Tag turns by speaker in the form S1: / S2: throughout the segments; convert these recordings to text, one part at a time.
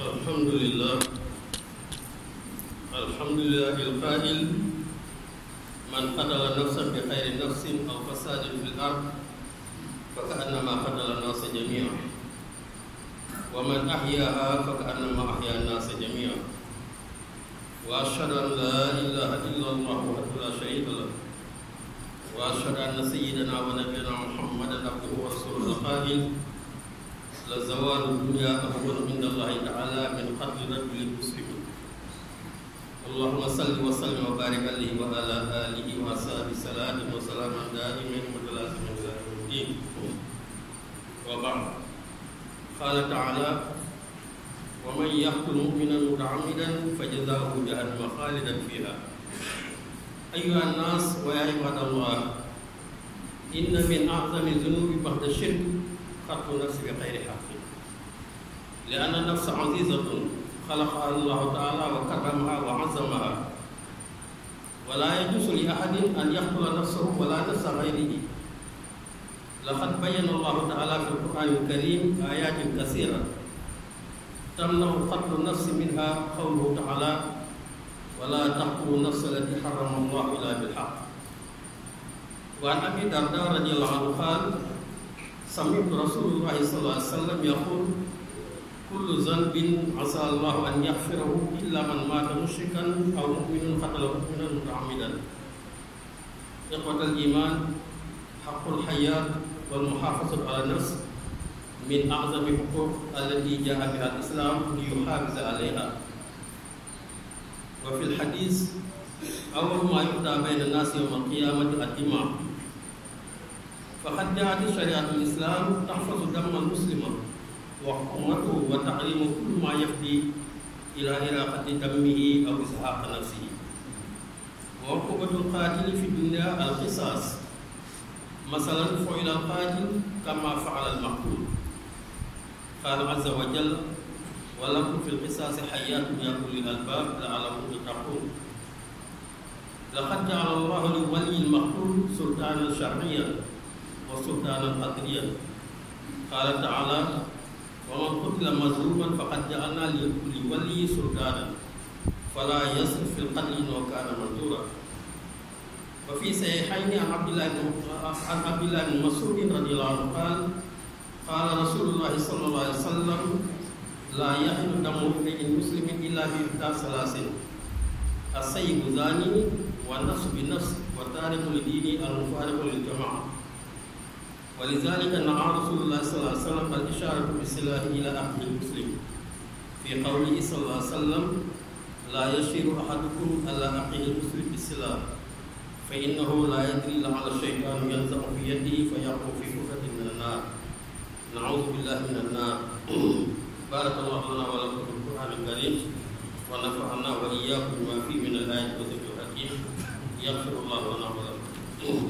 S1: الحمد لله الحمد لله القائل من قتل نفسا بخير نفس او فساد في الارض فكانما قتل الناس جميعا ومن احياها فكانما احيا الناس جميعا واشهد ان لا اله الا الله وحده لا شريك له واشهد ان سيدنا ونبينا محمدا عبده ورسوله القائل لزوال الدنيا أهون عند الله تعالى من قتل رجل مسلم اللهم صل وسلم وبارك عليه وعلى آله وصحبه سلام وسلام دائما متلازما إلى يوم الدين وبعد قال تعالى ومن يقتل مؤمنا متعمدا فجزاؤه جهنم خالدا فيها أيها الناس ويا عباد الله إن من أعظم الذنوب بعد الشرك قتل النفس بغير حق لأن النفس عزيزة خلقها الله تعالى وكرمها وعظمها ولا يجوز لأحد أن يقتل نفسه ولا نفس غيره لقد بين الله تعالى في القرآن الكريم آيات كثيرة تمنع قتل النفس منها قوله تعالى ولا تقتلوا النفس التي حرم الله إلا بالحق وعن أبي الدرداء رضي الله عنه قال سمعت رسول الله صلى الله عليه وسلم يقول كل ذنب عسى الله ان يغفره الا من مات مشركا او مؤمن قتل مؤمنا متعمدا اخوه الايمان حق الحياه والمحافظه على النفس من اعظم الحقوق التي جاء بها الاسلام ليحافظ عليها وفي الحديث اول ما يقضى بين الناس يوم القيامه الدماء فقد جاءت شريعة الإسلام تحفظ دم المسلم وحرمته وتحريم كل ما يفضي إلى إراقة دمه أو إزهاق نفسه وعقوبة القاتل في الدنيا القصاص مثلا فعل القاتل كما فعل المقتول قال عز وجل ولكم في القصاص حياة يا أولي الألباب لعلكم تتقون لقد جعل الله لولي المقتول سلطانا شرعيا وسلطانا قدريا قال تعالى ومن قتل مظلوما فقد جعلنا لولي سلطانا فلا يصرف في القتل انه كان منظورا وفي صحيحين عن عبد الله عن عبد الله بن مسعود رضي الله عنه قال قال رسول الله صلى الله عليه وسلم لا يحل دم امرئ مسلم الا باحدى ثلاث السيب زاني والنفس بالنفس والتارك لدينه المفارق للجماعه ولذلك نهى رسول الله صلى الله عليه وسلم الإشارة بالسلاح إلى أخذ المسلم في قوله صلى الله عليه وسلم لا يشير أحدكم على أخيه المسلم بالسلاح فإنه لا يدري لعل الشيطان ينزع في يده فيقع في كفة من النار نعوذ بالله من النار بارك الله لنا ولكم في القرآن الكريم ونفعنا وإياكم بما فيه من الآيات والذكر الحكيم يغفر الله لنا ولكم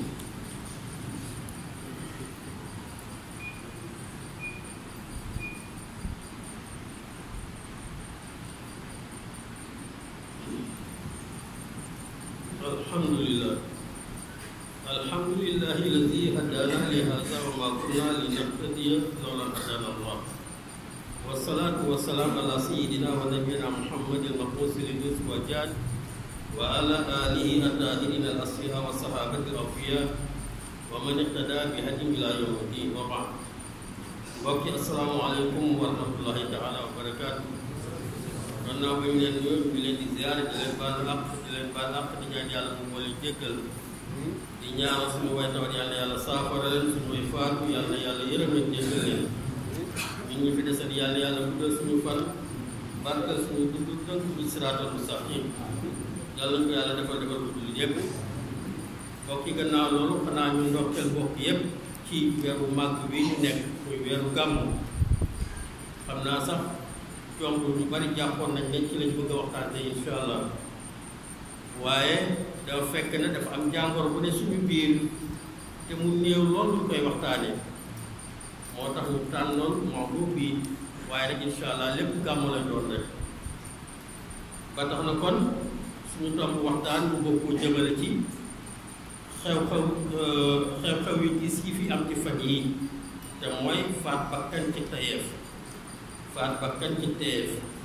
S1: الحمد لله الحمد لله الذي هدانا لهذا وما كنا لنهتدي لولا ان هدانا الله والصلاة والسلام على سيدنا ونبينا محمد المبعوث للجزء والجاد وعلى آله الطاهرين الأصفياء والصحابة الأوفياء ومن اهتدى بهديهم إلى يوم الدين وبعد وكي السلام عليكم ورحمة الله تعالى وبركاته gannaaw ba ñu leen nuyu ñu leen di ziare di leen baal àq di leen baal àq di ñaan yàlla mu boole jéggal di ñaanal suñu way tawat yàlla yàlla saafara leen suñu way faatu yàlla yàlla yërëm leen jéggal leen ñun ñu fi desal yàlla yàlla guddal suñu fan barkal suñu dund tënk bi siraatal mustaqim yàlla ko yàlla defal defal ko dul yëpp mbokk yi gannaaw loolu xanaa ñu ndokkeel mbokk yëpp ci weeru màgg bi ñu nekk muy weeru gàmmu xam naa sax tomb ñu bari jàppoon nañ ne ci lañ bëgg a waxtaane insha allah waaye dafa fekk ne dafa am jàngoro bu ne suñu biir te mu néew lool ñu koy waxtaane moo tax ñu tànnoon mawdu bi waaye rek insha allah lépp gàmmu la doon rek ba tax na kon suñu tomb waxtaan bu bëgg koo jëmale ci xew-xew xew-xew yi gis yi fi am ci fan yi te mooy faat bakkan ci tayeef faat bakkan ci teef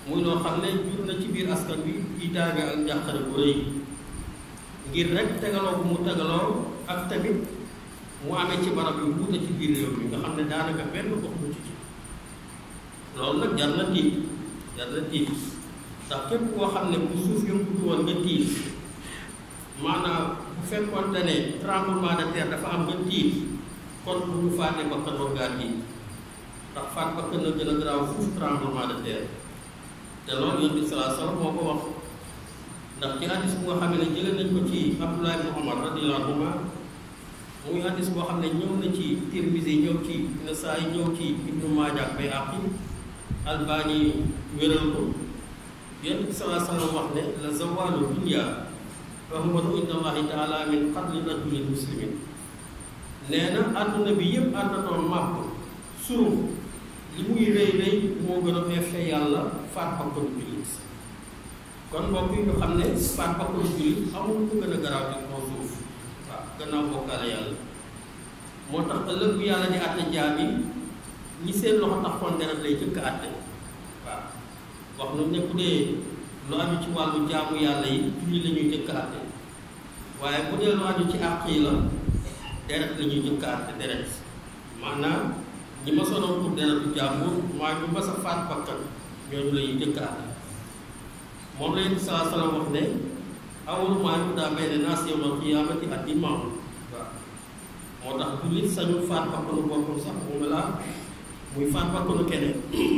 S1: muy loo xam ne jur na ci biir askan bi iitaange ak njàqare bu rëy ngir rek tegaloo bu mu tegaloo ak tamit mu amee ci barab yu wuute ci biir réew mi nga xam ne daanaka benn gox mu ci loolu nag jar na tiit jar na tiit ndax képp koo xam ne bu suuf yëngutu woon nga tiit maanaam bu fekkoon ne tremblement de terre dafa am nga tiit kon bu ñu faatee bakkan war ngaa tiit ndax faat bakkan na gën a garaaw fuuf tremblement de terre te loolu yonent bi salaa salaam moo ko wax ndax ci hadis bu nga xam ne jëlee nañ ko ci Abdullah ibn Umar radiyallahu anhuma muy hadis boo xam ne ñëw na ci Tirmisi ñëw ci Nasaayi ñëw ci Ibnu Maaja ak Bayhaqi Albani wéral ko yonent bi salaa salaam wax ne la zawalu dunya rahmatu inda allahi taala min qatli rajulin muslimin nee na àdduna bi yëpp àndatoon màpp suruf li muy rëy rëy moo gën a effet yàlla faat bakkanu jullit kon mbokk yi ñu xam ne faat bakkanu jullit amul ku gën a garaaw ci kaw suuf waaw gannaaw bokkaale yàlla moo tax ëllëg bu yàlla di àtte jaam yi ñi seen loxo taxoon deret lay jëkk àtte waaw wax nu ne bu dee lu aju ci wàllu jaamu yàlla yi julli la ñuy jëkk àtte waaye bu dee lu aju ci àq yi la deret la ñuy jëkk àtte deret maanaam ñi ma sonoon pour deretu jàmbur mooy ñu mas a faat bakkan ñooñu la ñuy jëkk àtte moom la yonent saa salaam wax ne awwalu maa yuqdaa bayna naas yawmal qiyaamati ad-dimaa'u waaw moo tax jullit sañul faat bakkanu boppam sax moom la muy faat bakkanu keneen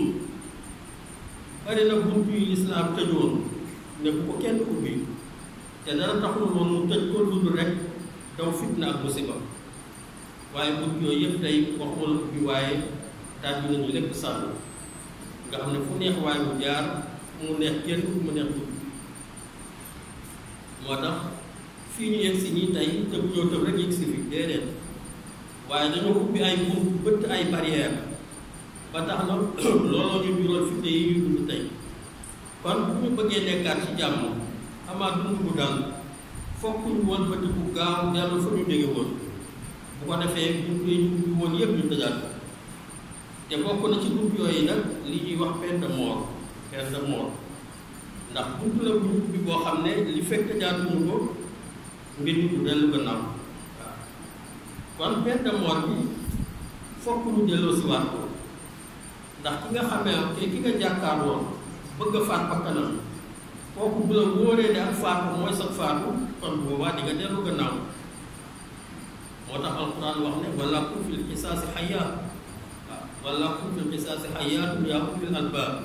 S1: bari na buntu yu lislaam tëjoon ne bu ko kenn ubbi te dara taxul woon mu tëj ko dund rek daw fitna ak musiba waaye bunt yooyu yëpp tey waxuma la ubbi waaye daal bi nañu lépp sànn nga xam ne fu neex waaye mu jaar mu neex kenn mu neex dugg moo tax fii ñu yegg si ñii tey te bu ñëw tëb rek yegg si fi déedéet waaye dañoo ubbi ay bunt bëtt ay barrière ba tax na looloo ñu jural fitne yi ñu dund tey kon bu ñu bëggee nekkaat ci jàmm amaat dund bu dal fokk ñu woon bëtt bu gaaw dellu fa ñu jóge woon bu ko defee bunt yi ñu ubbi woon yëpp ñu tëjaat ko te bokk na ci bunt yooyu nag li ñuy wax peine de mort peine de mort ndax bunt la bu ñu ubbi boo xam ne li fekk tëjaatuñu ko mbir mi du dellu gannaaw waaw kon peine de mort bi fokk ñu delloo si waat ko ndax ki nga xamee te ki nga jàkkaarloo bëgg a faat bakkanam kooku bu la wóoree ne ak faatu mooy sa faatu kon boobaa di nga dellu gannaaw moo tax alquran wax ne wala kum fil qisaasi xayaat waaw wala kum fil qisaasi xayaatun yaa ulil albaab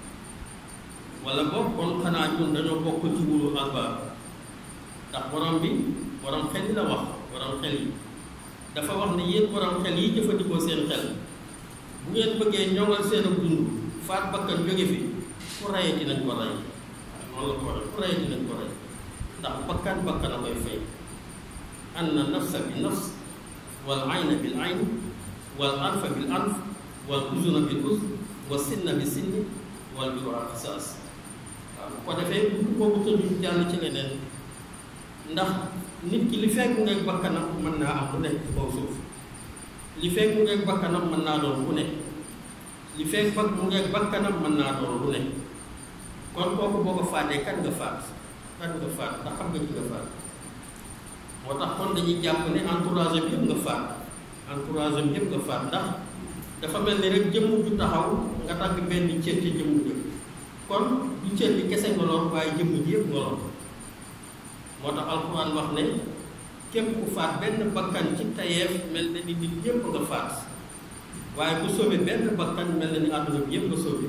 S1: wala boog kon xanaa ñun dañoo bokk ci wulu albaab ndax borom bi borom xel yi la wax borom xel yi dafa wax ne yéen borom xel yi jëfandikoo seen xel bu ngeen bëggee ñoŋal seen ak dund faat bakkan jóge fi ku rayati nañ ko ray noonu la ko waxee ku rayati nañ ko ray ndax bakkan bakkan a koy fay anna nafsa bi nafs wal ayna bil ayn wal anfa bil anf wal uzuna bil uzn wa sinna bi sinni wal juruha qisaas waaw bu ko defee bu boobu tëjuñ jàll ci leneen ndax nit ki li fekk ngeeg bakkanam mën naa am lu nekk ci kaw suuf li fekk mu ngeeg bakkanam mën naa doon ku nekk li fekk bak mu ngeeg bakkanam mën naa doon lu nekk kon kooku boo ko faatee kan nga faat kan nga faat ndax xam nga ci nga faat moo tax kon dañuy jàpp ne entourage bi yëpp nga faat entourage bi yëpp nga faat ndax dafa mel ni rek jëmm ju taxaw nga dagg benn cër ci jëmm jë kon du cër bi kese nga lor waaye jëmm ji yëpp nga lor moo tax alxuraan wax ne képp ku faat benn bakkan ci tayeef mel na ni nit ñëpp nga faat waaye ku sauvé benn bakkan mel na ni àdduna bi yëpp nga sauvé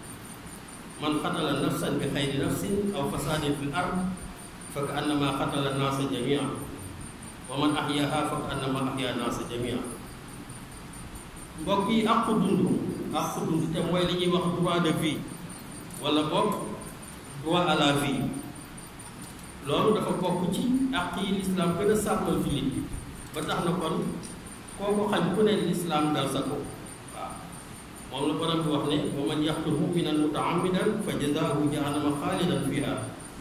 S1: man xatala nafsan bi xayri nafsin aw fasadin fil ard fa ka annama xatala naasa jamia wa man ahyaha fa ka annama ahya naasa jamia mbokk yi àqu dund àqu dund te mooy li ñuy wax droit de vie wala boog droit à la vie loolu dafa bokk ci àq yi lislaam gën a sàmmal jullit bi ba tax na kon kooku xañ ku ne lislaam dal sa ko waaw moom la borom bi wax ne wa man yaqtul muminan mutaamidan fa jazaahu jahannama xaalidan fiha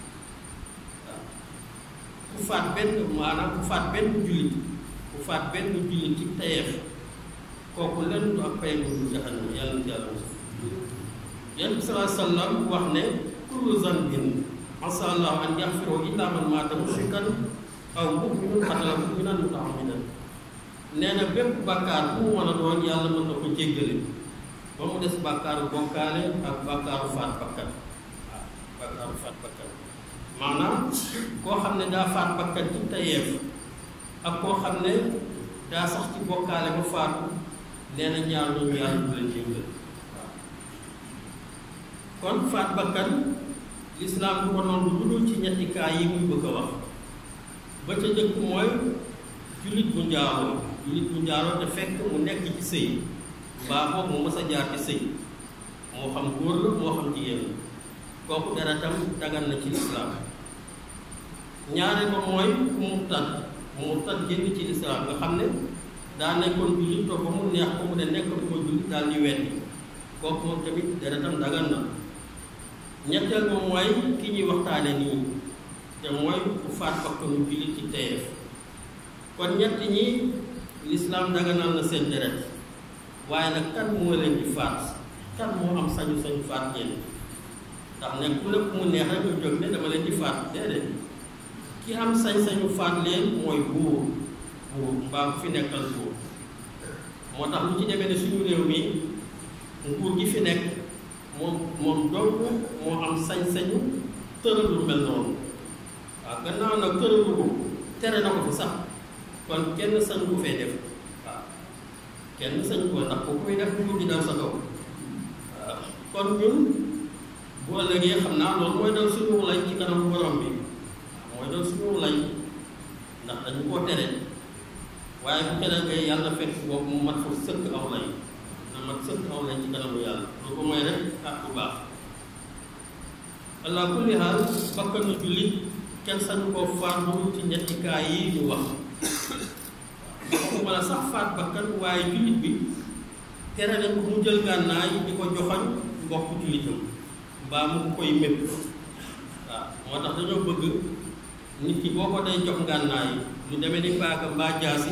S1: waaw ku faat benn maanaam ku faat benn jullit ku faat benn jullit ci tayeef kooku lenn du ak pay bu dul jahannama yàlla na ci yàlla mos yonent bi salaa sallam wax ne kullu zanbin asa allahu an yaxfiro illa man maata mushrikan aw muminun qatala muminan mutaamidan nee na bépp bàkkaar bu mu mën a doon yàlla mën na ko jéggale ba mu des bàkkaaru bokkaale ak bàkkaaru faat bakkan waaw bàkkaaru faat bakkan maanaam koo xam ne daa faat bakkan ci tayeef ak koo xam ne daa sax ci bokkaale ba faatu nee na ñaar ñooñu yàlla du leen jéggal waaw kon faat bakkan lislaam du ko noonu lu dul ci ñetti kaa yi muy bëgg a wax ba ca jëkk mooy jullit bu njaaroo jullit bu njaaroo te fekk mu nekk ci sëy mbaa boobu mu mës a jaar ci sëy moo xam góor la moo xam jigéen la kooku deretam dagan na ci lislaam ñaare ba mooy ku murtad mu murtad génn ci lislaam nga xam ne daa nekkoon jullit toog ba mu neex ko mu ne nekkatuma jullit daal di weddi kooku moom tamit deretam dagan na ñetteel ba mooy ki ñuy waxtaane nii te mooy ku faat bakkanu jullit ci teyeef kon ñett ñi lislaam daganal na seen deret waaye nag kan moo leen di faat kan moo am sañu sañu faat leen ndax ne ku lépp mu neex rek nga jóg ne dama leen di faat déedéet ki am sañ-sañu faat leen mooy buur buur mbaa ku fi nekkal buur moo tax lu ci demee ne suñu réew mi nguur gi fi nekk moom moom dong moo am sañ-sañu tëral lu mel noonu waaw gannaaw nag tëralu ko tere na ko fi sax kon kenn sañ ko fee def waaw kenn sañ ko ndax ko koy def nguur gi daal sa kaw waaw kon ñun bu ëllëgee xam naa loolu mooy dal suñu lay ci kanam borom bi waaw mooy dal suñu lay ndax dañu koo tere waaye bu tere ngay yàlla fekk boobu mu mat fa sëkk aw lay na mat sëkk aw lay ci kanamu yàlla lu ko mooy rek ak bu baax allah kulli haal bakkanu jullit kenn sañu koo faat lu ci ñetti kaa yi ñu wax waxuma la sax faat bakkan waaye jullit bi tere nañ ko mu jël gànnaay di ko joxoñ mbokk jullitam mbaa mu koy mépp waaw moo tax dañoo bëgg nit ki boo ko day jox gànnaay lu demee ni paaka mbaa jaasi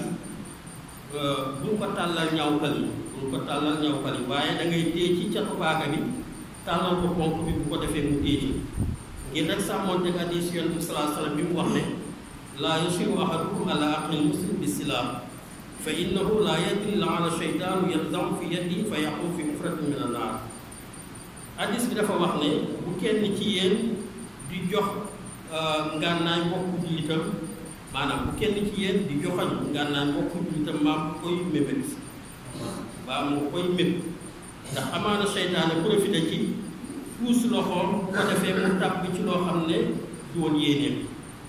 S1: bu ko tàllal ñawkal yi bu ko tàllal ñawkal yi waaye da ngay téye ci catu paaka bi tàllal ko ponk bi bu ko defee mu téye ci ngir rek sàmmoonte ak hadiis Yonent bi sallallahu alayhi wa sallam bi mu wax ne laa yusiru ahadukum ala aqil muslim bi silaam fa innahu laa yadri laala sheytaanu yanzamu fi yadi fa yaqu fi mufratin min annaar hadiis bi dafa wax ne bu kenn ci yéen di jox ngànnaay mbokku jullitam maanaam bu kenn ci yéen di joxoñ ngànnaay mbokku jullitam maa mu koy mébét baa mu koy méb ndax amaana seytaane profité ci puus loxoom bu ko defee mu tàbb ci loo xam ne du woon yéeneem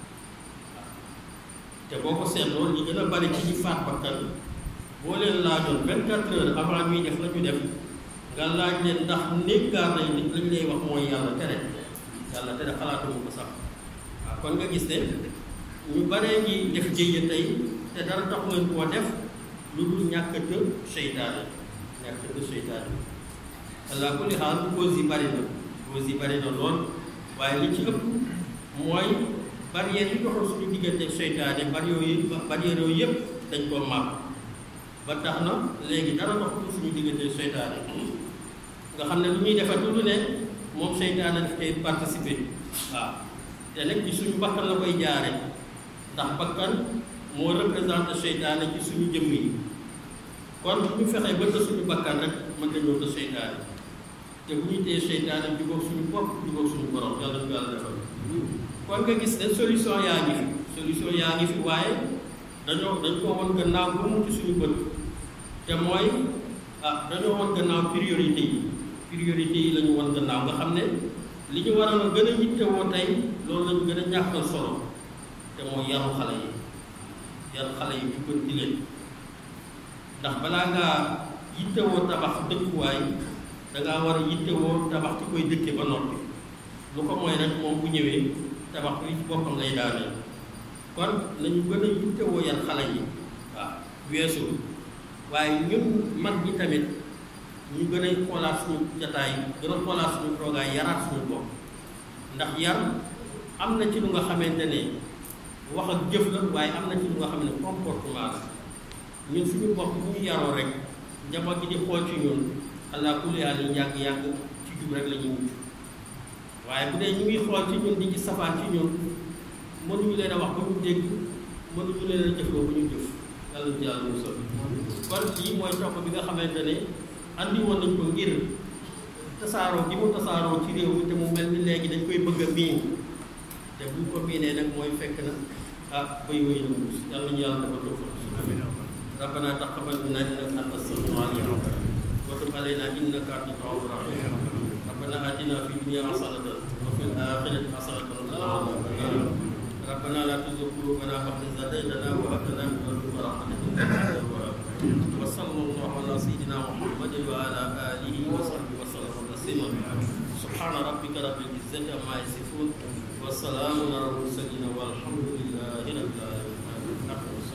S1: te boo ko seetloo li gën a bari ci ñi faat bakkan boo leen laajoon vingt-quatre heures avant ñuy def la ñu def nga laaj leen ndax néggaar nañ nit lañ lay wax mooy yàlla tere yàlla tere xalaatumu ko sax waaw kon nga gis ne ñu baree ngi def jéye tey te dara tax ngeen koo def lu dul ñàkk të seytaane ñàkk të seytaane allah kulli xaal cause yi bari na cause yi bari na lool waaye li ci ëpp mooy barrière yi doxal suñu diggante seytaane barrière yooyu barrière yooyu yëpp dañ koo màpp ba tax na léegi dara doxul suñu diggante seytaane nga xam ne lu ñuy defar lu ne moom seytaane daf koy participer waaw te nag ci suñu bakkan la koy jaare ndax bakkan moo représenté seytaane ci suñu jëmm yi kon bu ñu fexee ba të suñu bakkan rek mën nañoo të seytaane te bu ñu téye seytaane jubóog suñu bopp jubóog suñu borom yàlla ñu yàlla defal kon nga gis ne solution yaa ngi fi solution yaa ngi fi waaye dañoo dañ ko woon gannaaw ba mu ci suñu bët te mooy ah dañoo woon gannaaw priorité yi priorité yi la ñu woon gannaaw nga xam ne li ñu waroon a gën a yittewoo tey loolu la ñu gën a ñàkkal solo te mooy yaru xale yi yaru xale yi jubbanti leen ndax balaa ngaa yittewoo tabax dëkkuwaay dangaa war a yittewoo tabax ci koy dëkke ba noppi lu ko mooy rek moom bu ñëwee tabax bi ci boppam lay daaneel kon nañu gën a yittewoo yar xale yi waaw weesu waaye ñun mag ñi tamit ñu gën a xoolaat suñu jataay gën a xoolaat suñu toogaay yaraat suñu bopp ndax yar am na ci lu nga xamante ne wax ak jëf la waaye am na ci lu nga xam ne comportement la ñun suñu bopp bu ñu yaroo rek njaboot gi di xool ci ñun allah kulli haal yi yàgg-yàgg ci jub rek la ñuy mujj waaye bu dee ñu ngi xool ci ñun di ci safaan ci ñun mënuñu leen a wax ba ñu dégg mënuñu leen a jëfloo ba ñu jëf yàlla ci yàlla musal kon lii mooy topp bi nga xamante ne andi woon nañ ko ngir tasaaroo gi mu tasaaroo ci réew mi te mu mel ni léegi dañ koy bëgg a miin te buñ ko miinee nag mooy fekk na ah bay wéy na muus yàlla ñu yàlla dafa toog ربنا تقبل منا انك انت السميع العليم وتب علينا انك انت التواب الرحيم ربنا اتنا في الدنيا حسنه وفي الاخره حسنه وقنا عذاب النار ربنا لا تزغ قلوبنا بعد إذ هديتنا وهب لنا من لدنك رحمه انك انت الوهاب وصلى الله على سيدنا محمد وعلى اله وصحبه وسلم تسليما سبحان ربك رب العزه عما يصفون والسلام على المرسلين والحمد لله رب العالمين